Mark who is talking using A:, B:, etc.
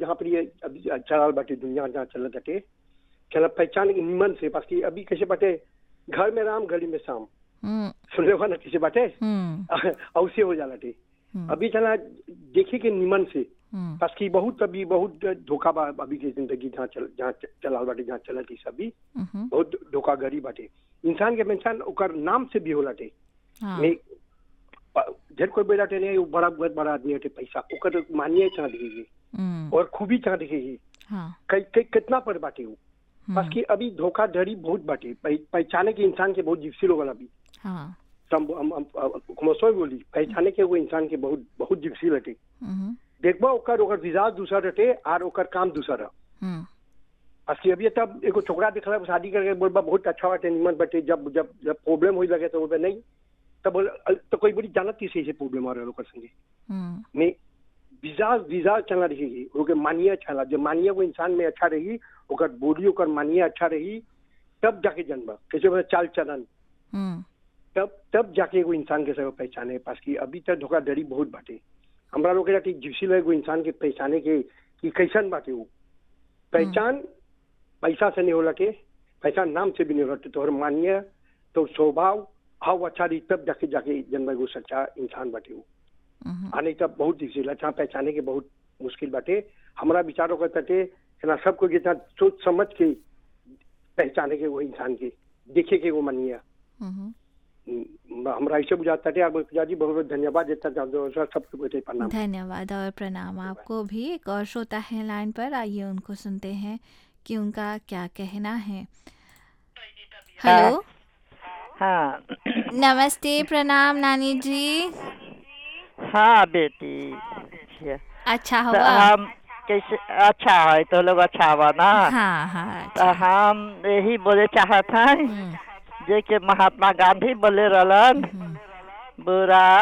A: जहाँ पर ये अभी चलाल बाटे दुनिया जहाँ चलत बाटे चला पहचान के निमन से पास कि अभी कैसे बाटे घर में राम गली में शाम
B: हम्म
A: सुनले हो ना कैसे बाटे
B: हम्म
A: औसे हो जाला टे
B: हम्म।
A: अभी चला देखे के निमन से
B: हम्म
A: पास कि बहुत अभी बहुत धोखा बा अभी के जिंदगी जहाँ चल जहाँ चलाल बाटे जहाँ चलत ई सभी
B: हम्म
A: बहुत धोखाधड़ी बाटे इंसान के इंसान ओकर नाम से भी होला टे
B: हाँ
A: नहीं जब कोई बेटा टे नहीं वो बड़ा बहुत बड़ा आदमी हटे पैसा ओकर मानिए चाह दिखेगी
B: हम्म
A: और खूबी चाह दिखेगी
B: हाँ
A: कई कई कितना पर बाटे वो
B: हम्म,
A: बस कि अभी धोखाधड़ी बहुत बाटे पह- पहचाने के इंसान के बहुत जिप्सी लोग अभी
B: हाँ
A: हम हम हम खुमसो बोली पहचाने के वो इंसान के बहुत बहुत जिप्सी लटे
B: हम्म
A: देखबा ओकर ओकर विजाज दूसरा रटे और ओकर काम दूसरा रह
B: हम्म
A: बस कि अभी तब एगो छोकरा दिखला शादी करके बोलबा बहुत अच्छा बाटे निमन बाटे जब जब जब प्रॉब्लम होई लगे तो बोलबा नहीं तब बोल तो कोई बड़ी जानत थी से प्रॉब्लम आ रहा ओकर संगे
B: हम्म
A: में विजाज विजाज चला रहेगी ओके मानिए चला जब मानिए वो इंसान में अच्छा रही ओकर बॉडी ओकर मानिए अच्छा रही तब जाके जन्म कैसे बोले चाल चलन
B: हम्म
A: तब तब जाके एगो इंसान के सब पहचाने पास की अभी तक धोखाधड़ी बहुत बाटे हमरा लोग के जाके जिप्सी एगो इंसान के पहचाने के कि कैसन बाटे वो पहचान पैसा से नहीं होला के पहचान नाम से भी नहीं होला तोहर मानिए तो स्वभाव हाउ अच्छा रही तब जाके जाके जन्म एगो सच्चा इंसान बाटे वो
B: हम्म
A: आने तब बहुत डिफिकल्ट अच्छा पहचाने के बहुत मुश्किल बाटे हमारा विचारों का तटे ना सबको जितना सोच समझ के पहचाने के वो इंसान के देखे के वो मनिया
B: हम्म
A: हम्म, हमरा ऐसे बुझाता थे आप पूजा जी बहुत बहुत धन्यवाद देता चाहते सबको बेटे प्रणाम
B: धन्यवाद और प्रणाम आपको भी एक और श्रोता है लाइन पर आइए उनको सुनते हैं कि उनका क्या कहना है हेलो
C: हाँ
B: नमस्ते प्रणाम नानी जी
C: हाँ बेटी
B: अच्छा
C: तो
B: हुआ
C: हम कैसे अच्छा है तो लोग अच्छा हुआ ना
B: हाँ हाँ
C: तो
B: अच्छा
C: हम यही बोले चाहत हैं
B: हम्म,
C: जे कि महात्मा गांधी बोले रहलन
B: हम्म,
C: बुरा